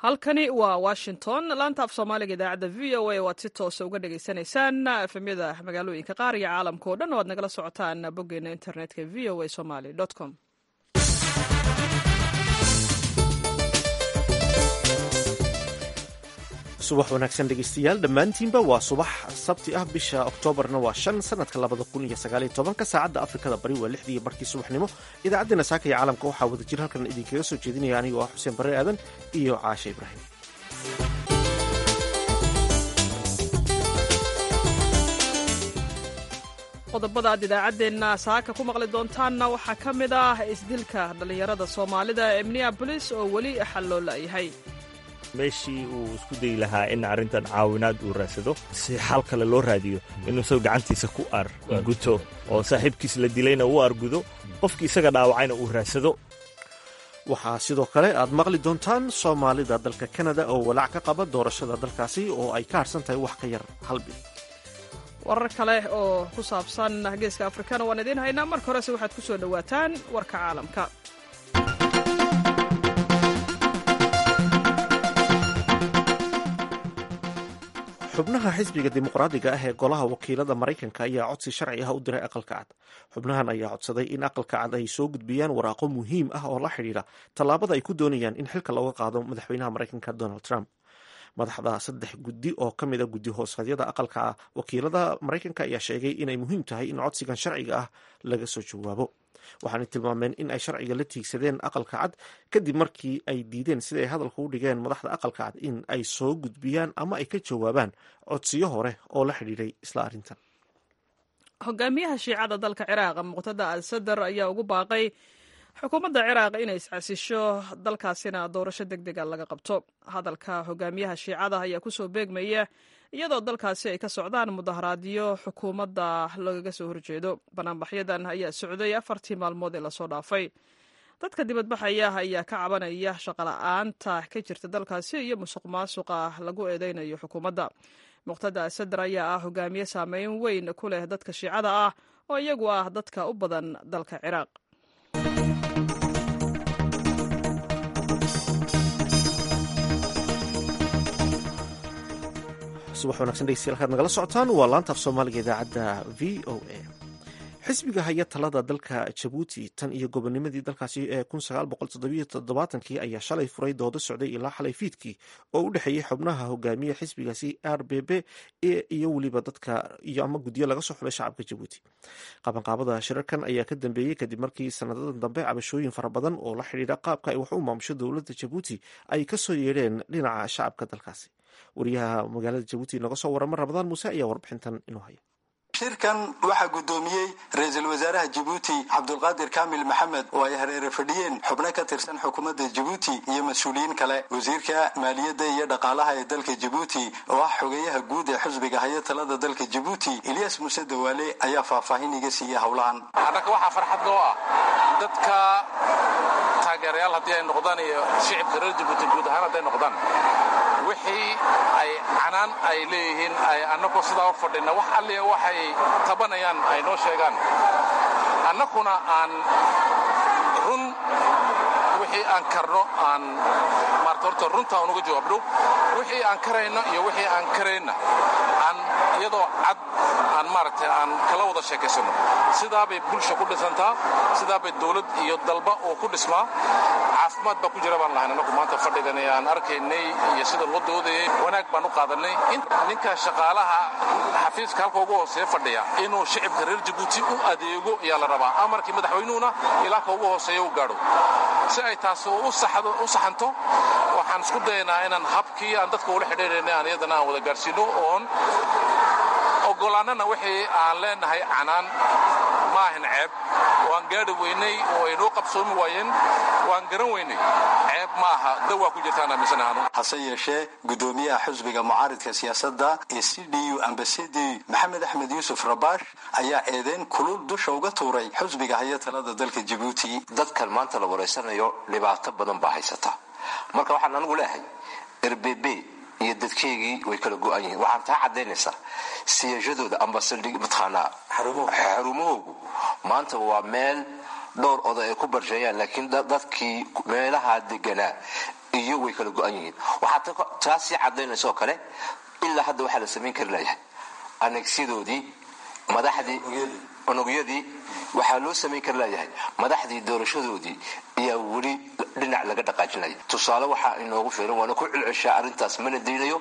halkani waa washington laanta af soomaaliga idaacadda v o a waad si toosa uga dhagaysanaysaan efemyada magaalooyinka qaar iyo caalamka oo dhan waad nagala socotaan boggeena internetka v o a somaly com subax wanaagsan dhegaystayaal dhammaantiinba waa subax sabti ah bisha oktoobarna waa shan sanadka labada kun iyo sagaaliyo tobanka saacadda afrikada bari waa lixdii barkii subaxnimo idaacaddeenna saaka iyo caalamka waxaa wada jir halkan idinkaga soo jeedinaya anigoo ah xuseen barre aadan iyo caashe ibraahim qodobada aad idaacaddeenna saaka ku maqli doontaanna waxaa ka mid ah isdilka dhallinyarada soomaalida ee minneabolis oo weli xal loo la'yahay meeshii uu isku dayi lahaa in arrintan caawinaad uu raadsado si xal kale loo raadiyo inuu isago gacantiisa ku arguto oo saaxiibkiis la dilayna uu argudo qofkii isaga dhaawacayna uu raadsado waxaa sidoo kale aad maqli doontaan soomaalida dalka kanada oo walaac ka qaba doorashada dalkaasi oo ay ka harsan tahay wax ka yar hal bil warar kale oo ku saabsan geeska afrikana waan idiin haynaa marka horese waxaad ku soo dhowaataan warka caalamka xubnaha xisbiga dimuqraadiga ah ee golaha wakiilada maraykanka ayaa codsi sharci ah u diray aqalka cad xubnahan ayaa codsaday in aqalka cad ay soo gudbiyaan waraaqo muhiim ah oo la xidhiidha tallaabada ay ku doonayaan in xilka looga qaado madaxweynaha maraykanka donald trump madaxda saddex guddi oo ka mid a guddi hoosadyada aqalka wakiilada maraykanka ayaa sheegay inay muhiim tahay in codsigan sharciga ah laga soo jawaabo waxaanay tilmaameen in ay sharciga la tiigsadeen aqalka cad kadib markii ay diideen siday hadalka u dhigeen madaxda aqalka cad in ay soo gudbiyaan ama ay ka jawaabaan codsiyo hore oo la xidhiidhay isla arrintan hogaamiyaha shiicada dalka ciraaq muqtada al sadar ayaa ugu baaqay xukuumadda ciraaq inay iscasisho dalkaasina doorasho deg dega laga qabto hadalka hogaamiyaha shiicada ayaa kusoo beegmaya iyadoo dalkaasi ay ka socdaan mudaharaadyo xukuumadda lagaga soo horjeedo banaanbaxyadan ayaa socday afartii maalmood ee lasoo dhaafay dadka dibadbaxaya ayaa ka cabanaya shaqola'aanta ka jirta dalkaasi iyo musuq maasuqa lagu eedeynayo xukuumadda muqtada sadar ayaa ah hogaamiye saameyn weyn ku leh dadka shiicada ah oo iyagu ah dadka u badan dalka ciraaq subax wanagsan dhegeystayaal kaad nagala socotaan waa laanta af soomaaliga idaacadda v o a xisbiga haya talada dalka jabuuti tan iyo gobonimadii dalkaasi ee kii ayaa shalay furay doodo socday ilaa xalay fiidkii oo u dhexeeyey xubnaha hogaamiya xisbigaasi r b b iyo weliba dadka iyo ama guddiyo laga soo xulay shacabka jabuuti qabanqaabada shirarkan ayaa ka dambeeyey kadib markii sanadadan dambe cabashooyin fara badan oo la xidhiidha qaabka ay wax u maamusho dowladda jabuuti ay kasoo yeedheen dhinaca shacabka dalkaasi wariyaha magaalada jabuuti noga soo warama ramadaan muuse ayaa warbixintan inoo haya shirkan waxaa guddoomiyey ra-iisul wasaaraha jabuuti cabdulqaadir kaamil maxamed oo ay hareere fadhiyeen xubno ka tirsan xukuumadda jabuuti iyo mas-uuliyiin kale wasiirka maaliyadda iyo dhaqaalaha ee dalka jabuuti oo ah xogeyaha guud ee xisbiga haya talada dalka jabuuti ilyas muuse dawaale ayaa faahfaahin iga siiyey howlahan annaga waxaa farxad noo ah dadka taageerayaal haddii ay noqdaan iyo shicibka reer jabuuti guud ahaan hadday noqdaan wixii ay canaan ay leeyihiin ay annagoo sidaa u fadhina wax allia waxay tabanayaan ay noo sheegaan annaguna aan run wixii aan karno aan maarta horta runta aan uga jawaabno wixii aan karayno iyo wixii aan karayna aan iyadoo cad aan maaragtay aan kala wada sheekaysanno sidaabay bulsha ku dhisantaa sidaabay dawlad iyo dalba oo ku dhismaa caafimaad baa ku jira baan lahayn annagu maanta fadhigan ee aan arkaynay iyo sida loo doodayay wanaag baan u qaadannay ninka shaqaalaha xafiiska halka ugu hooseeya fadhiya inuu shicibka reer jabuuti u adeego ayaa la rabaa amarkii madaxweynuhuna ilaa ka ugu hooseeya u gaadho si ay taasi u saxanto waxaan isku dayaynaa inaan habkii aan dadka ula xidhiirayna aan iyadana aan wada gaadhsiino oon ogolaannana wixii aan leenahay canaan ma ahan ceeb waan gaadhi weynay oo ay noo qabsoomi waayeen waan garan weynay ceeb ma aha dawaa ku jirtaan aaminsanaanu hase yeeshee guddoomiyaha xisbiga mucaaridka siyaasadda ee c d u ambasadi maxamed axmed yuusuf rabaash ayaa eedeyn kulul dusha uga tuuray xisbiga haya talada dalka jabuuti dadkan maanta la wareysanayo dhibaato badan baa haysata marka waxaan anigu leehay rbb iyo dadkeygii way kala go-an yihiin waxaan taa caddaynaysaa siyaashadooda ambasaldhig mataqaanaa xarumahoogu maanta waa meel dhowr oday ay ku barsheeyaan laakiin dadkii meelaha deganaa iyo way kala go-an yihiin waxaa taas sii cadaynaysa oo kale ilaa hadda waxaa la samayn kari layahay anegsiyadoodii madaxdii unugyadii waxaa loo samayn kari layahay madaxdii doorashadoodii ayaa weli dhinac laga dhaqaajinaya tusaale waxaa inoogu filan waana ku cilceshaa arrintaas mana daynayo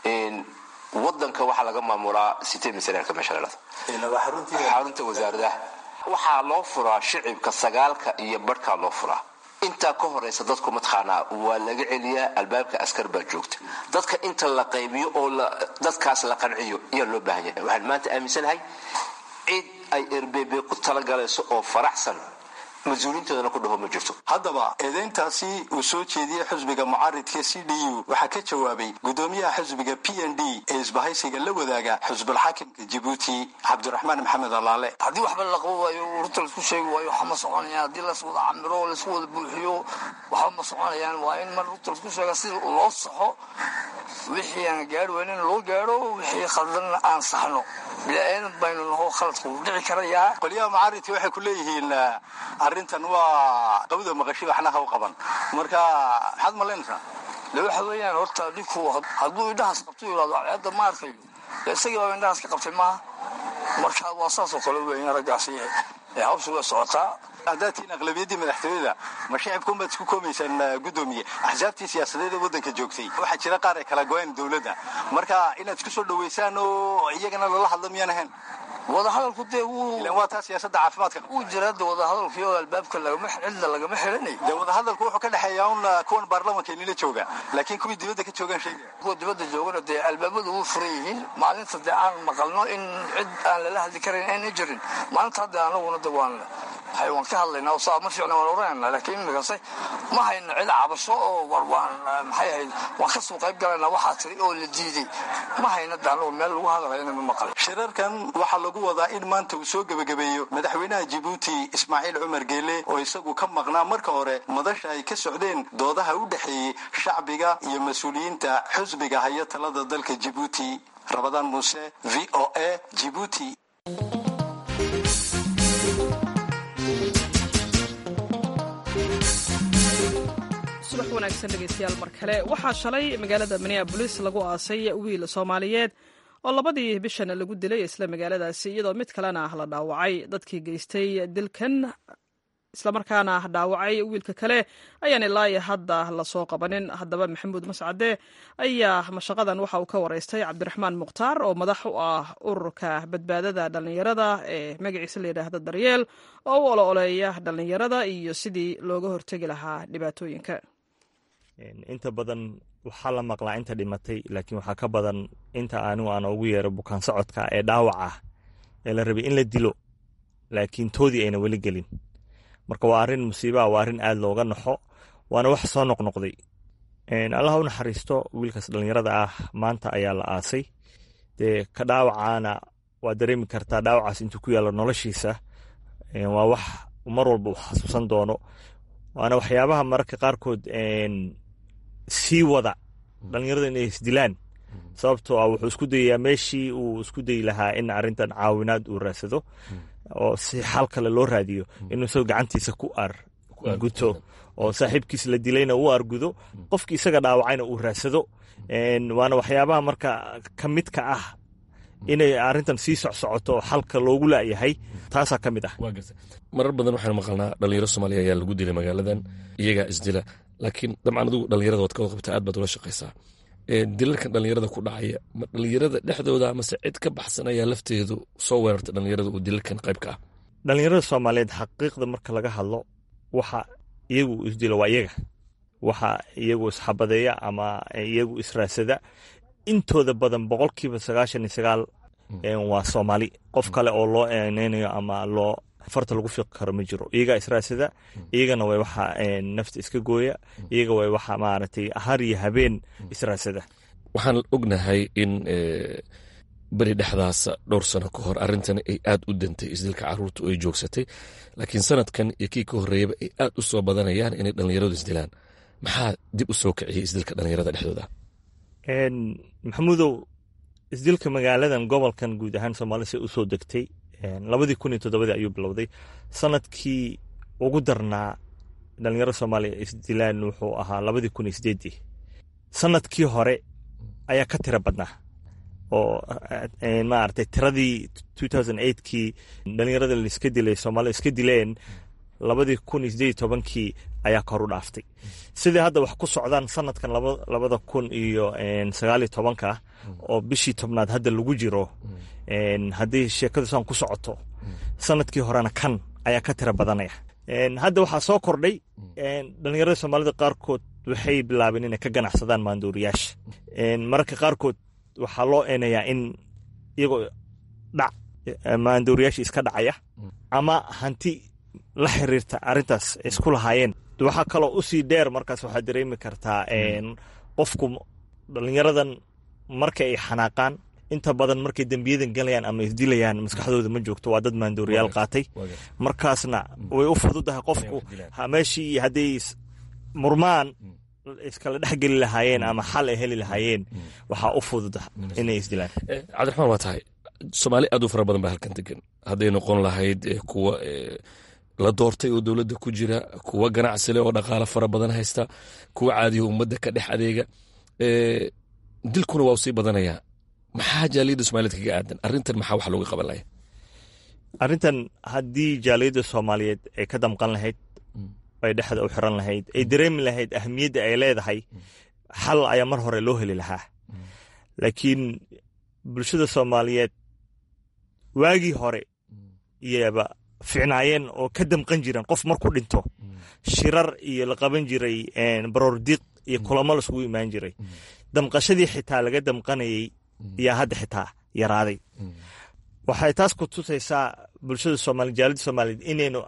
wadanka waxaa laga maamulaa sitee misareerka meesha ladhado xarunta wasaaradaha waxaa loo furaa shicibka sagaalka iyo barhkaa loo furaa intaa ka horeysa dadku mataqaanaa waa laga celiyaa albaabka askar baa joogta dadka inta la qaybiyo oo dadkaas la qanciyo ayaa loo baahan yahay waxaan maanta aaminsanahay cid ay rbb ku talagalayso oo faraxsan mas-uuliintoodana ku dhaho ma jirto haddaba eedayntaasi uu soo jeediyey xusbiga mucaaridka c d u waxaa ka jawaabay gudoomiyaha xusbiga p n d ee isbahaysiga la wadaaga xusbulxaakimka jibuuti cabdiraxmaan maxamed alaale haddii waxba la qabo waayo ururta laisku sheegi waayo waxa ma soconayaan haddii las wada camiro laisku wada buuxiyo waxba ma soconayaan waa in mar ururta laisku sheega si loo saxo wixii aan gaari weynin loo gaaro wixii khaldanna aan saxno bilaadan baynu naho khaladku dhici karayaa qolyaha mucaaridka waxay ku leeyihiin arrintan waa qawda maqashi waxnaha u qaban marka maxaad malaynaysaa de waxa weeyaan horta dhinku hadduu indhahaas qabto yidhahdo cadceedda ma arkayo isagii baa indhahaas ka qabtay maaha marka waa saasoo kale weeyaan raggaasi hawsha way socotaa haddaad tihiin aqlabiyaddii madaxtooyada ma shicibkunbaad isku koomaysaan gudoomiye axsaabtii siyaasadeed ee waddanka joogtay waxaa jira qaar ay kala go-een dowladda marka inaad isku soo dhaweysaan oo iyagana lala hadlo miyaan ahayn wadahadalku dee ilan waa taa siyaasadda caafimaadka wuu jiraa de wadahadalku iyo albaabka lagama cidda lagama xiranay dee wadahadalku wuxuu ka dhexeeyaa un kuwan baarlamanka inila jooga laakiin kuwii dibadda ka joogaan sheegaya kuwa dibadda joogana dee albaabadu wuu furan yihiin maalinta dee aan maqalno in cid aan lala hadli karayn ayna jirin maalinta hadda anaguna de waan waxay waan ka hadlaynaa oo saa ma fiicna waan oranayna laakiin imikase ma hayna cid cabasho oo war waan maxay ahayd waan ka soo qayb galaynaa waxaa tiri oo la diiday ma hayna de anagu meel lagu hadlayna ma maqal shirarkan waxaa lagu wadaa in maanta uu soo gebagabeeyo madaxweynaha jibuuti ismaaciil cumar geele oo isagu ka maqnaa marka hore madasha ay ka socdeen doodaha u dhexeeyey shacbiga iyo mas-uuliyiinta xusbiga haya talada dalka jibuuti rabadaan muuse v o a jibuuti subax wanaagsan dhegeystayaal mar kale waxaa shalay magaalada minneabolis lagu aasay wiil soomaaliyeed oo labadii bishana lagu dilay isla magaaladaasi iyadoo mid kalena la dhaawacay dadkii geystay dilkan islamarkaana dhaawacay wiilka kale ayaan ilaa hadda lasoo qabanin haddaba maxamuud mascade ayaa mashaqadan waxa uu ka wareystay cabdiraxmaan mukhtaar oo madax u ah ururka badbaadada dhallinyarada ee magaciisa layidhaahdo daryeel oo u olo-oleeya dhallinyarada iyo sidii looga hortegi lahaa dhibaatooyinka inta badan waxaa la maqlaa inta dhimatay laakiin waxaa ka badan inta anigu aan ugu yeero bukaan socodka ee dhaawac ah ee la rabay in la dilo laakiin toodii ayna weli gelin marka waa arrin musiibaa waa arrin aad looga naxo waana wax soo noqnoqday allah u naxariisto wiilkaas dhallinyarada ah maanta ayaa la aasay dee ka dhaawacaana waa dareemi kartaa dhaawacaas intuu ku yaallo noloshiisa waa wax mar walba uu xasuusan doono waana waxyaabaha mararka qaarkood sii wada dhallinyarada inay isdilaan sababtoo ah wuxuu isku dayayaa meeshii uu isku dayi lahaa in arrintan caawinaad uu raadsado oo si xal kale loo raadiyo inuu isagoo gacantiisa ku arguto oo saaxiibkiis la dilayna uu argudo qofkii isaga dhaawacayna uu raadsado waana waxyaabaha marka ka midka ah inay arrintan sii socsocoto oo xalka loogu laayahay taasaa ka mid ah marar badan waxaan maqalnaa dhalinyaro soomaaliya ayaa lagu dilay magaaladan iyagaa isdila laakiin dabcan adigu dhalinyarada waad ka wada qabtaa aad baad ula shaqaysaa dilalkan dhalinyarada ku dhacaya ma dhalinyarada dhexdooda mase cid ka baxsan ayaa lafteedu soo weerarta dhalinyarada uu dilalkan qayb ka ah dhalinyarada soomaaliyeed xaqiiqda marka laga hadlo waxa iyagu isdilo waa iyaga waxa iyagu isxabadeeya ama iyagu israasada intooda badan boqolkiiba sagaashan iyo sagaal waa soomaali qof kale oo loo eeneynayo ama loo farta lagu fiiqi karo ma jiro iyagaa israasada iyagana way waxa nafta iska gooya iyaga way waxa maaragtay har iyo habeen israasada waxaan ognahay in beri dhexdaasa dhowr sano ka hor arrintan ay aad u dantay isdilka caruurta oo ay joogsatay laakiin sanadkan iyo kii ka horreeyaba ay aad u soo badanayaan inay dhallinyaradu isdilaan maxaa dib u soo kiciyay isdilka dhallinyarada dhexdooda maxamuudow isdilka magaaladan gobolkan guud ahaan soomaalida si usoo degtay labadii kun iyo toddobadii ayuu bilowday sanadkii ugu darnaa dhalinyarada soomaaliya isdilaan wuxuu ahaa labadii kun iyo sideedii sanadkii hore ayaa ka tira badnaa oo maaragtay tiradii two thousand eightkii dhalinyarada laiska dilay soomaalida iska dileen labadii kun iyo sideed iyo tobankii ayaa kor u dhaaftay sidai hadda wax ku socdaan sanadkan labada kun iyo sagaal iyo tobanka oo bishii tobnaad hadda lagu jiro haddii sheekadu saan ku socoto sanadkii horena kan ayaa ka tira badanaya hadda waxaa soo kordhay dhalinyarada soomaalida qaarkood waxay bilaabeen inay ka ganacsadaan maanduuriyaasha mararka qaarkood waxaa loo eenayaa in iyagoo dhac maanduuriyaasha iska dhacaya ama hanti la xiriirta arrintaas isku lahaayeen waxaa kaloo usii dheer markaas waxaad dareemi kartaa qofku dhalinyaradan marka ay xanaaqaan inta badan markay dembiyadan galayaan ama isdilayaan maskaxdooda ma joogto waa dad maandooriyaal qaatay markaasna way u fududahay qofku meeshii hadday murmaan iskala dhexgeli lahaayeen ama xal ay heli lahaayeen waxaa u fududa inay isdilaan cabdiraxmaan waa tahay soomaali aad u fara badan baa halkan degan hadday noqon lahayd kuwa la doortay oo dowladda ku jira kuwa ganacsi leh oo dhaqaalo fara badan haysta kuwa caadiya ummadda ka dhex adeega dilkuna waa u sii badanayaa maxaa jaaliyadda soomaaliyed kaga aadan arrintan maxaa wax looga qaban laya arrintan haddii jaaliyadda soomaaliyeed ay ka damqan lahayd ay dhexda u xiran lahayd ay dareemi lahayd ahamiyadda ay leedahay xal ayaa mar hore loo heli lahaa laakiin bulshada soomaaliyeed waagii hore iyaba ficnaayeen oo ka damqan jireen qof marku dhinto shirar iyo la qaban jiray baroordiiq iyo kulamo laisugu imaan jiray damqashadii xitaa laga damqanayay yaa hadda xitaa yaraaday waxay taas ku tusaysaa bulshada soomali jaalida soomaaliyeed inaynu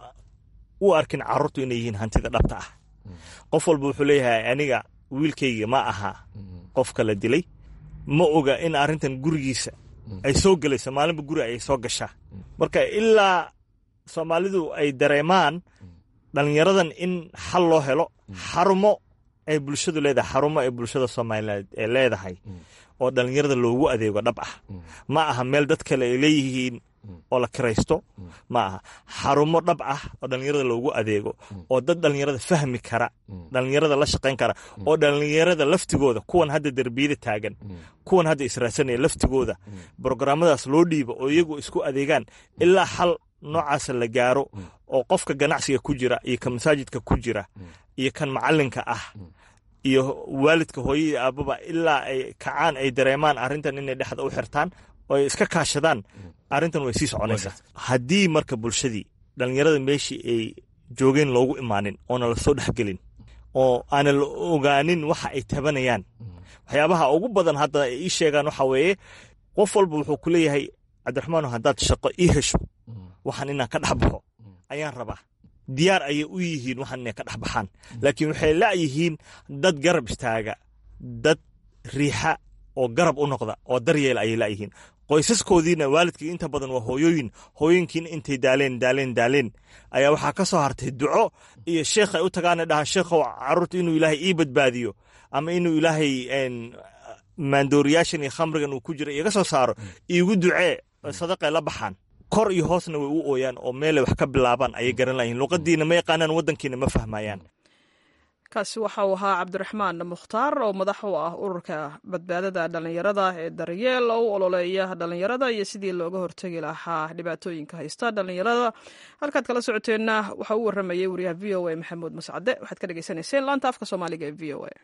u arkin carruurtu inay yihiin hantida dhabta ah qof walba wuxuu leeyahay aniga wiilkayga ma aha qofka la dilay ma oga in arrintan gurigiisa ay soo gelayso maalinba guri ayay soo gashaa marka ilaa soomaalidu ay dareemaan dhalinyaradan in xal loo helo xarumo ay bulshadu leedahay xarumo ay bulshada soomaaliyeed ee leedahay oo dhalinyarada loogu adeego dhab ah ma aha meel dad kale ay leeyihiin oo la kiraysto ma aha xarumo dhab ah oo dhalinyarada loogu adeego oo dad dhalinyarada fahmi kara dhalinyarada la shaqayn kara oo dhalinyarada laftigooda kuwan hadda derbiyada taagan kuwan hadda israadsanaya laftigooda brograamadaas loo dhiibo oo iyagu isku adeegaan ilaa xal noocaasa la gaaro oo qofka ganacsiga ku jira iyo ka masaajidka ku jira iyo kan macalinka ah iyo waalidka hooyadii aababa ilaa ay kacaan ay dareemaan arrintan inay dhexda u xirtaan oo ay iska kaashadaan arrintan way sii soconaysaa haddii marka bulshadii dhalinyarada meeshii ay joogeen loogu imaanin oona lasoo dhexgelin oo aana la ogaanin waxa ay tabanayaan waxyaabaha ugu badan hadda ay ii sheegaan waxa weeye qof walba wuxuu ku leeyahay cabdiraxmaano haddaad shaqo ii hesho waxaan inaan ka dhex baxo ayaan rabaa diyaar ayay u yihiin waxaan inay ka dhex baxaan laakiin waxay la'yihiin dad garab istaaga dad riixa oo garab u noqda oo daryeela ayay la'yihiin qoysaskoodiina waalidkii inta badan waa hooyooyin hooyooyinkiina intay daaleen daaleen daaleen ayaa waxaa ka soo hartay duco iyo sheekh ay u tagaana dhahaan sheekhow carruurta inuu ilaahay ii badbaadiyo ama inuu ilaahay maandooriyaashan iyo khamrigan uu ku jira iga soo saaro iigu ducee sadaqay la baxaan kor iyo hoosna way u ooyaan oo meelay wax ka bilaabaan ayay garan layihin luqadiina ma yaqaanaan waddankiina ma fahmayaan kaasi waxa uu ahaa cabdiraxmaan mukhtaar oo madax u ah ururka badbaadada dhallinyarada ee daryeel oo u ololeeya dhallinyarada iyo sidii looga hortegi lahaa dhibaatooyinka haysta dhallinyarada halkaad kala socoteenna waxa uu waramayay wariyaha v o a maxamuud mascade waxaad ka dhegeysaneyseen laanta afka soomaaliga ee v o a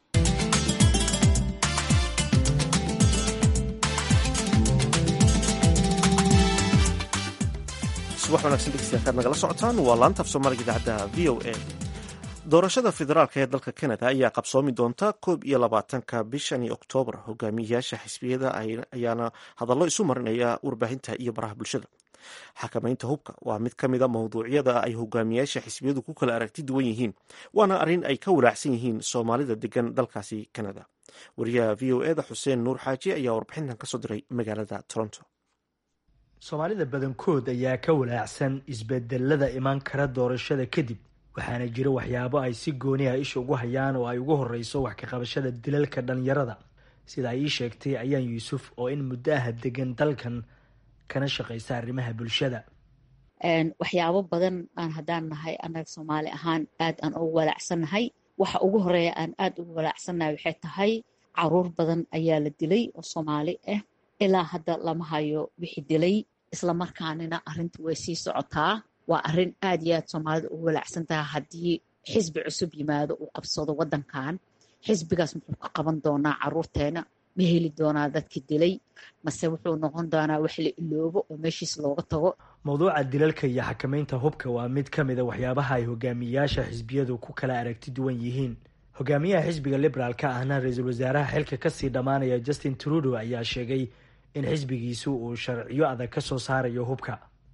subax wanaagsan dhegeystayaal kaad nagala socotaan waa laanta af soomaaliga idaacadda v o a doorashada federaalka ee dalka canada ayaa qabsoomi doonta koob iyo labaatanka bishani oktoobar hogaamiyayaasha xisbiyada ayaana hadallo isu marinaya warbaahinta iyo baraha bulshada xakamaynta hubka waa mid ka mida mawduucyada ay hogaamiyayaasha xisbiyadu ku kala aragti duwan yihiin waana arrin ay ka walaacsan yihiin soomaalida degan dalkaasi canada wariyaha v o eda xuseen nuur xaaji ayaa warbixintan kasoo diray magaalada toronto soomaalida badankood ayaa ka walaacsan isbedelada iman kara doorashada kadib waxaana jira waxyaabo ay si gooni ah isha ugu hayaan oo ay ugu horeyso wax ka qabashada dilalka dhalinyarada sida ay ii sheegtay ayaan yuusuf oo in muddo ah degan dalkan kana shaqaysa arrimaha bulshada waxyaabo badan aan haddaan nahay annaga soomaali ahaan aad aan ugu walaacsannahay waxa ugu horeeya aan aad ugu walaacsannahay waxay tahay caruur badan ayaa la dilay oo soomaali ah ilaa hadda lama hayo wixii dilay islamarkaanina arrinta way sii socotaa waa arrin aad iyo aad soomaalida ugu walaacsan tahay haddii xisbi cusub yimaado uu qabsado waddankan xisbigaas muxuu ka qaban doonaa caruurteena ma heli doonaa dadki dilay mase wuxuu noqon doonaa wax la iloobo oo meeshiis looga tago mawduuca dilalka iyo xakamaynta hubka waa mid ka mid a waxyaabaha ay hogaamiyayaasha xisbiyadu ku kala aragti duwan yihiin hogaamiyaha xisbiga liberaalka ahna ra-iisul wasaaraha xilka kasii dhammaanaya justin trudo ayaa sheegay in xisbigiisu uu sharciyo adag ka soo saarayo hubka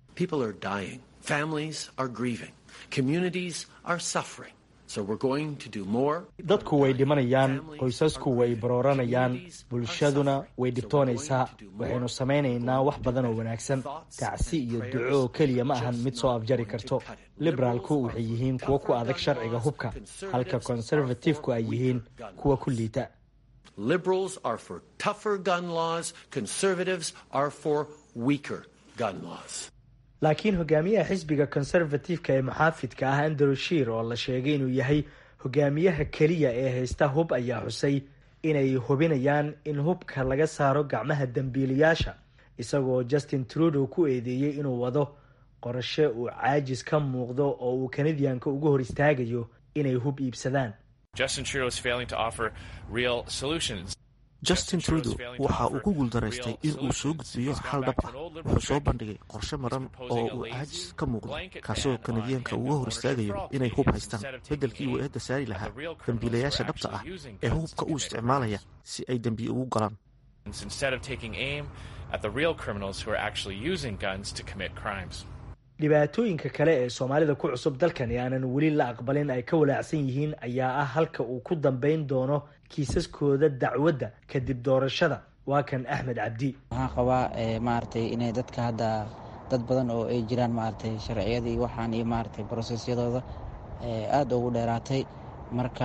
dadku way dhimanayaan qoysasku way barooranayaan bulshaduna way dhibtoonaysaa waxaynu samaynaynaa wax badan oo wanaagsan tacsi iyo duco oo keliya ma ahan mid soo afjari karto liberaalku waxay yihiin kuwo ku adag sharciga hubka halka conservatifku ay yihiin kuwa ku liita laakiin hogaamiyaha xisbiga conservatifeka ee muxaafidka ah andrew shiir oo la sheegay inuu yahay hogaamiyaha keliya ee haysta hub ayaa xusay inay hubinayaan in hubka laga saaro gacmaha dembiilayaasha isagoo justin trudeau ku eedeeyey inuu wado qorashe uu caajis ka muuqdo oo uu kanadiyanka uga hor istaagayo inay hub iibsadaan justin trudeau waxa uu ku guuldaraystay in uu soo gudbiyo xal dhab ah wuxuu soo bandhigay qorshe maran oo uu caajis ka muuqdo kaasoo kanadiyaanka uga hor istaagayo inay hub haystaan beddelkii uu eedda saari lahaa dembiilayaasha dhabta ah ee hubka u isticmaalaya si ay dembi ugu galaan dhibaatooyinka kale ee soomaalida ku cusub dalkan ee aanan weli la aqbalin ay ka walaacsan yihiin ayaa ah halka uu ku dambayn doono kiisaskooda dacwadda kadib doorashada waa kan axmed cabdi waxaan qabaa maaragtay inay dadka hadda dad badan oo ay jiraan maaragtay sharciyadii waxaan iyo maaragtay brosesyadooda aada ugu dheeraatay marka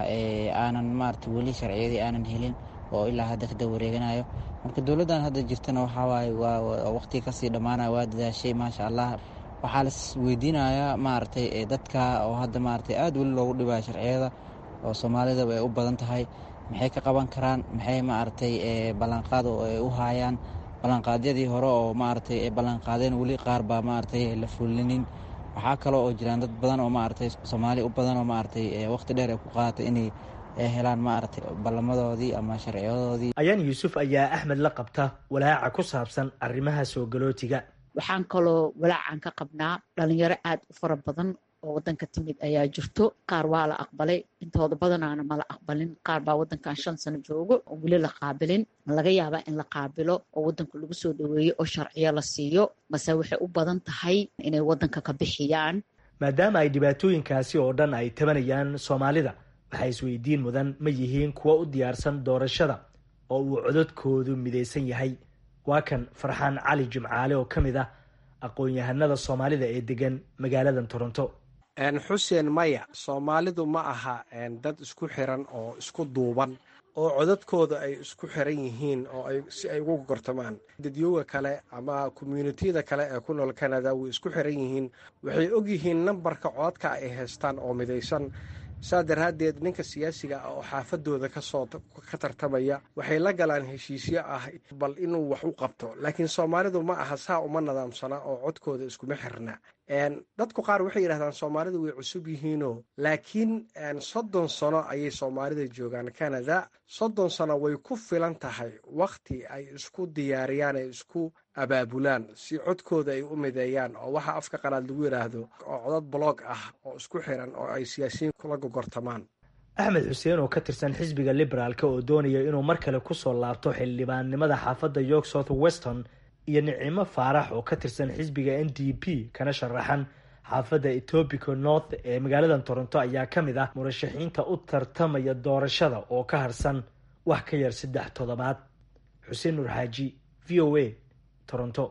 aanan maaragtay weli sharciyadii aanan helin oo ilaa hadda kada wareeganayo marka dowladdan hadda jirtana waxaa waaye waa waqtiga kasii dhammaanaya waa dadaashay maasha allah waxaa las weydiinayaa maaragtay dadka oo hadda maaragtay aada weli loogu dhibaya sharciyada oo soomaalida ay u badan tahay maxay ka qaban karaan maxay maaragtay ballanqaad oo ay u haayaan ballanqaadyadii hore oo maaragtay ay ballanqaadeen weli qaar baa maaragtay la fulinin waxaa kale oo jiraan dad badan oo maaragtay soomaali u badan oo maaragtay waqti dheer ay ku qaadatay inay helaan maaragtay ballamadoodii ama sharciyadoodii ayaan yuusuf ayaa axmed la qabta walaaca ku saabsan arrimaha soo galootiga waxaan kaloo walaacan ka qabnaa dhalinyaro aad u fara badan oo waddanka timid ayaa jirto qaar waa la aqbalay intooda badanaana mala aqbalin qaar baa waddankan shan sano joogo oo weli la qaabilin laga yaabaa in la qaabilo oo waddanka lagu soo dhaweeyo oo sharciyo la siiyo mase waxay u badan tahay inay waddanka ka bixiyaan maadaama ay dhibaatooyinkaasi oo dhan ay tabanayaan soomaalida waxaa isweydiin mudan ma yihiin kuwa u diyaarsan doorashada oo uu cododkoodu midaysan yahay waa kan farxaan cali jimcaale oo ka mid ah aqoon-yahanada soomaalida ee degan magaaladan toronto xuseen maya soomaalidu ma aha dad isku xiran oo isku duuban oo codadkooda ay isku xiran yihiin oo si ay ugu gortamaan dadyooga kale ama commuunitiyada kale ee ku nool canada way isku xiran yihiin waxay og yihiin nambarka codadka ay haystaan oo midaysan saa daraaddeed ninka siyaasiga ah oo xaafadooda kasoo ka tartamaya waxay la galaan heshiisyo ah bal inuu wax u qabto laakiin soomaalidu ma aha saa uma nadaamsana oo codkooda iskuma xirna dadku qaar waxay yidhahdaan soomaalidu way cusub yihiinoo laakiin soddon sano ayay soomaalida joogaan canada soddon sano way ku filan tahay wakhti ay isku diyaariyaan ay isku abaabulaan si codkooda ay u mideeyaan oo waxa afka qalaad lagu yidhaahdo oo codad blog ah oo isku xiran oo ay siyaasiyiin kula gogortamaan axmed xuseen oo ka tirsan xisbiga liberaalka oo doonaya inuu mar kale kusoo laabto xildhibaannimada xaafadda york south weston iyo nicimo faarax oo ka tirsan xisbiga n d p kana sharaxan xaafadda etobico north ee magaaladan toronto ayaa ka mid ah murashaxiinta u tartamaya doorashada oo ka harsan wax ka yar saddex toddobaad xuseen nuur xaaji v o a toronto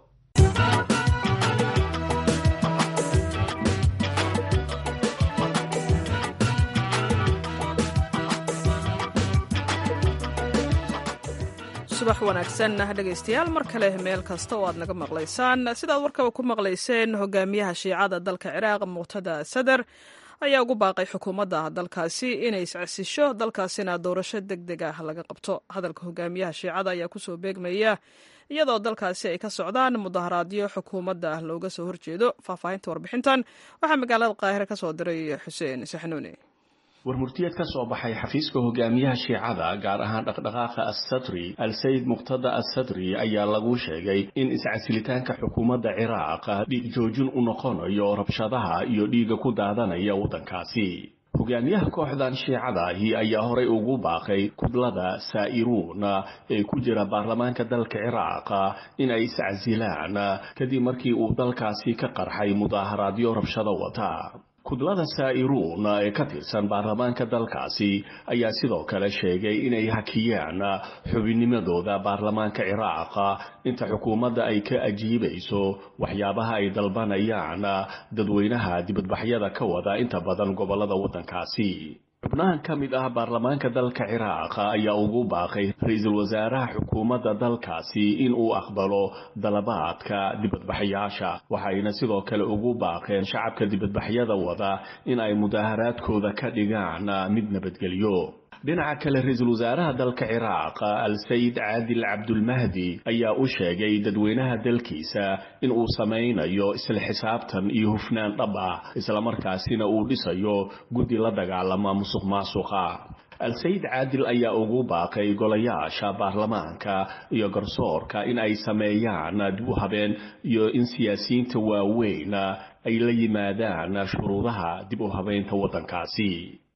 subax wanaagsan dhegaystayaal mar kale meel kasta oo aad naga maqlaysaan sidaad warkaba ku maqlayseen hogaamiyaha shiicada dalka ciraaq muqtada sadar ayaa ugu baaqay xukuumadda dalkaasi inay iscasisho dalkaasina doorasho deg deg ah laga qabto hadalka hogaamiyaha shiicada ayaa kusoo beegmaya iyadoo dalkaasi ay ka socdaan mudaharaadyo xukuumadda looga soo horjeedo faahfaahinta warbixintan waxaa magaalada qaahire ka soo diray xuseen saxnuuni warmurtiyeed ka soo baxay xafiiska hogaamiyaha shiicada gaar ahaan dhaqdhaqaaqa assadri al-sayid muqtada assadri ayaa lagu sheegay in iscasilitaanka xukuumadda ciraaq dhiig joojin u noqonayo rabshadaha iyo dhiigga ku daadanaya waddankaasi hogaamiyaha kooxdan shiicadaahi ayaa horay ugu baaqay kudlada saa'iruun ee ku jira baarlamaanka dalka ciraaq in ay iscasilaan kadib markii uu dalkaasi ka qarxay mudaaharaadyo rabshado wata kudlada saa'iruun ee ka tirsan baarlamaanka dalkaasi ayaa sidoo kale sheegay inay hakiyaan xubinnimadooda baarlamaanka ciraaq inta xukuumadda ay ka ajiibayso waxyaabaha ay dalbanayaan dadweynaha dibadbaxyada ka wada inta badan gobollada waddankaasi xubnahan ka mid ah baarlamaanka dalka ciraaq ayaa ugu baaqay ra-iisul wasaaraha xukuumadda dalkaasi in uu aqbalo dalabaadka dibadbaxyaasha waxayna sidoo kale ugu baaqeen shacabka dibadbaxyada wada in ay mudaaharaadkooda ka dhigaan mid nabadgelyo dhinaca kale ra-iisul wasaaraha dalka ciraaq al-sayid caadil cabdulmahdi ayaa u sheegay dadweynaha dalkiisa in uu samaynayo isla xisaabtan iyo hufnaan dhab ah islamarkaasina uu dhisayo guddi la dagaalama musuq maasuqa al-sayid caadil ayaa ugu baaqay golayaasha baarlamaanka iyo garsoorka in ay sameeyaan dib u habeen iyo in siyaasiyiinta waaweyn ay la yimaadaan shuruudaha dib u habeynta waddankaasi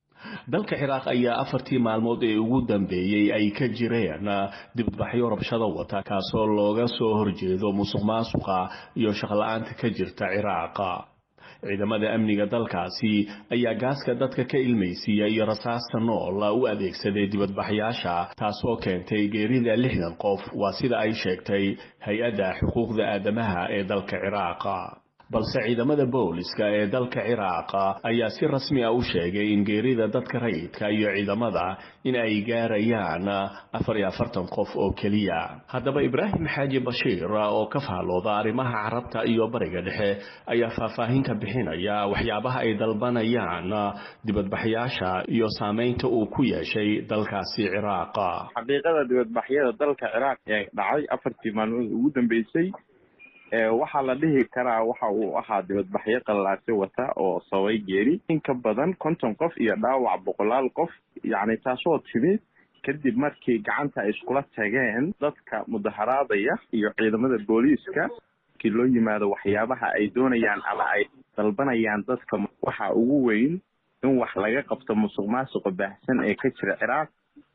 dalka ciraaq ayaa afartii maalmood ee ugu dambeeyey ay ka jireen dibadbaxyo rabshado wata kaasoo looga soo horjeedo musuq maasuqa iyo shaqla-aanta ka jirta ciraaqa ciidamada amniga dalkaasi ayaa gaaska dadka ka ilmaysiiya iyo rasaasta nool u adeegsaday dibadbaxyaasha taasoo keentay geerida lixdan qof waa sida ay sheegtay hay-adda xuquuqda aadamaha ee dalka ciraaqa balse ciidamada booliska ee dalka ciraaqa ayaa si rasmi ah u sheegay in geerida dadka rayidka iyo ciidamada in ay gaarayaan afar iyo afartan qof oo keliya haddaba ibraahim xaaji bashiir oo ka faallooda arrimaha carabta iyo bariga dhexe ayaa faahfaahin ka bixinaya waxyaabaha ay dalbanayaan dibadbaxyaasha iyo saameynta uu ku yeeshay dalkaasi ciraaqa xaqiiqada dibadbaxyada dalka ciraaq ee dhacay afartii maalmood ugu dambeysay waxaa la dhihi karaa waxa uu ahaa dibadbaxyo qallaase wata oo sabay geeri in ka badan konton qof iyo dhaawac boqolaal qof yacni taasoo timid kadib markii gacanta ay iskula tageen dadka mudaharaadaya iyo ciidamada booliiska markii loo yimaado waxyaabaha ay doonayaan ama ay dalbanayaan dadka waxa ugu weyn in wax laga qabto musuq maasuqa baahsan ee ka jira ciraaq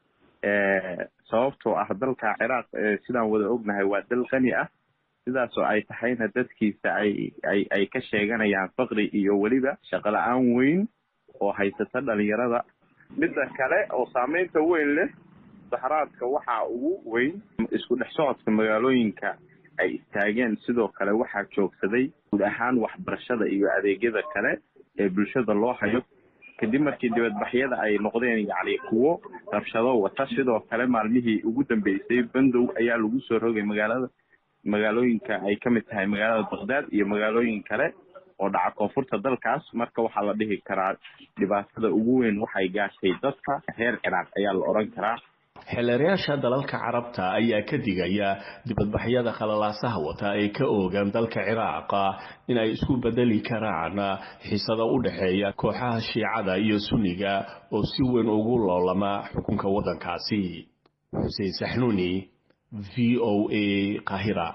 sababtoo ah dalka ciraaq sidaan wada ognahay waa dal qani ah sidaasoo ay tahayna dadkiisa ay ay ay ka sheeganayaan faqri iyo weliba shaqo la-aan weyn oo haysata dhalinyarada midda kale oo saameynta weyn leh mudaharaadka waxaa ugu weyn isku dhex socodka magaalooyinka ay istaageen sidoo kale waxaa joogsaday guud ahaan waxbarashada iyo adeegyada kale ee bulshada loo hayo kadib markii dibadbaxyada ay noqdeen yacni kuwo rabshado wata sidoo kale maalmihii ugu dambeysay bandow ayaa lagu soo rogay magaalada magaalooyinka ay ka mid tahay magaalada baqdaad iyo magaalooyin kale oo dhaca koonfurta dalkaas marka waxaa la dhihi karaa dhibaatada ugu weyn waxay gaashay dadka reer ciraaq ayaa la odhan karaa xeelerayaasha dalalka carabta ayaa ka digaya dibadbaxyada khalalaasaha wata ee ka oogan dalka ciraaqa in ay isku bedeli karaan xisado u dhexeeya kooxaha shiicada iyo sunniga oo si weyn ugu loolama xukunka waddankaasi xuseen saxnuuni v o a qahira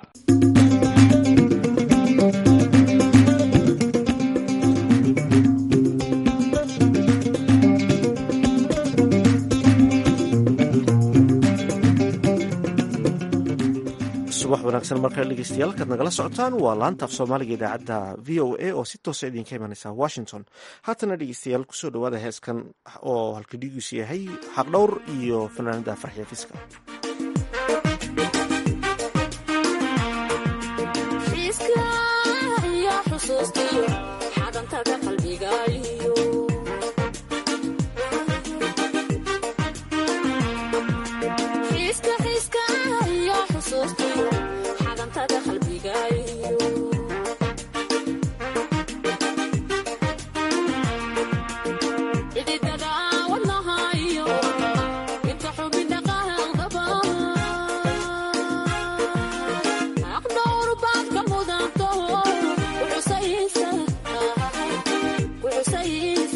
subax wanaagsan markale dhegeystayaal kaad nagala socotaan waa laanta af soomaaliga idaacadda v o a oo si toosa idinka imanaysa washington haatana dhegeystayaal kusoo dhawaada heeskan oo halkadhigiisu yahay xaqdhowr iyo fanaanada farxiya fiska xiska xiska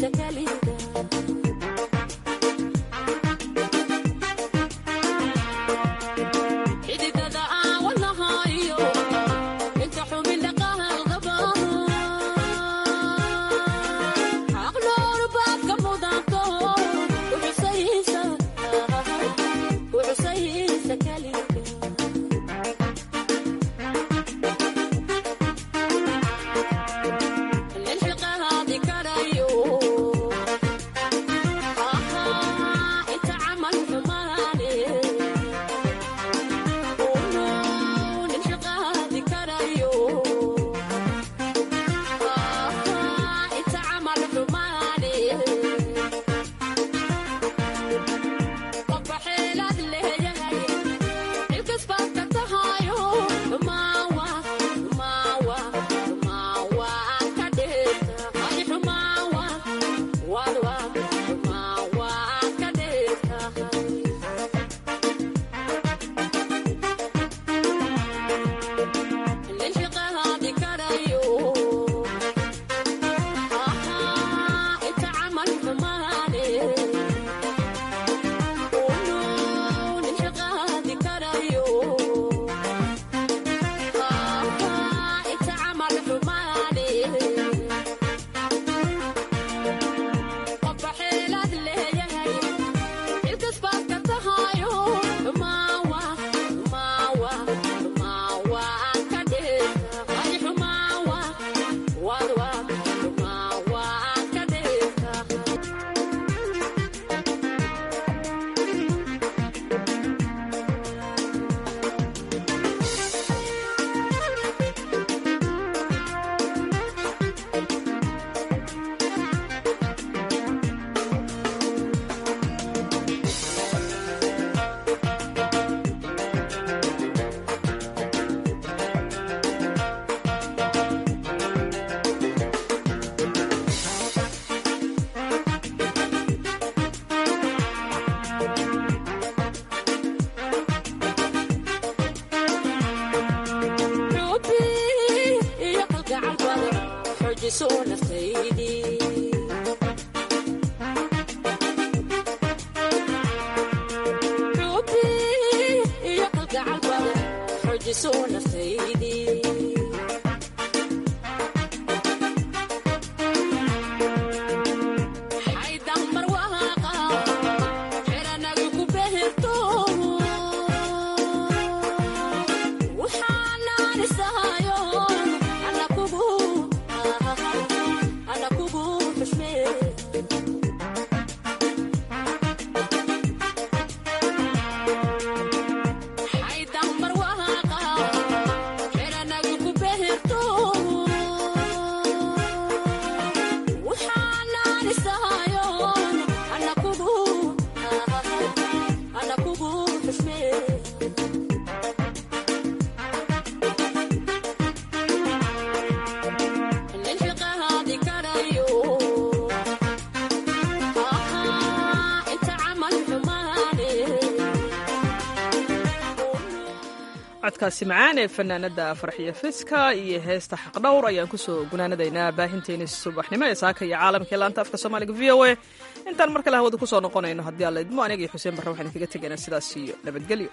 codkaasi macaan ee fanaanada farxiyo fiska iyo heesta xaqdhowr ayaan kusoo gunaanadaynaa baahinteeni subaxnimo ee saaka iyo caalamka ee laanta afka soomaaliga v o a intaan mar kale hawada kusoo noqonayno haddii alla idmo aniga iyo xuseen barre waxaan kaga tegaynaa sidaas iyo nabadgelyo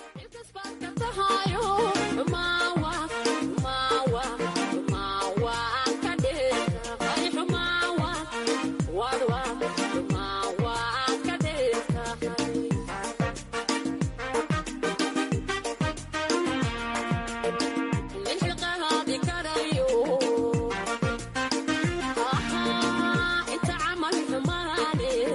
codkaasi macaan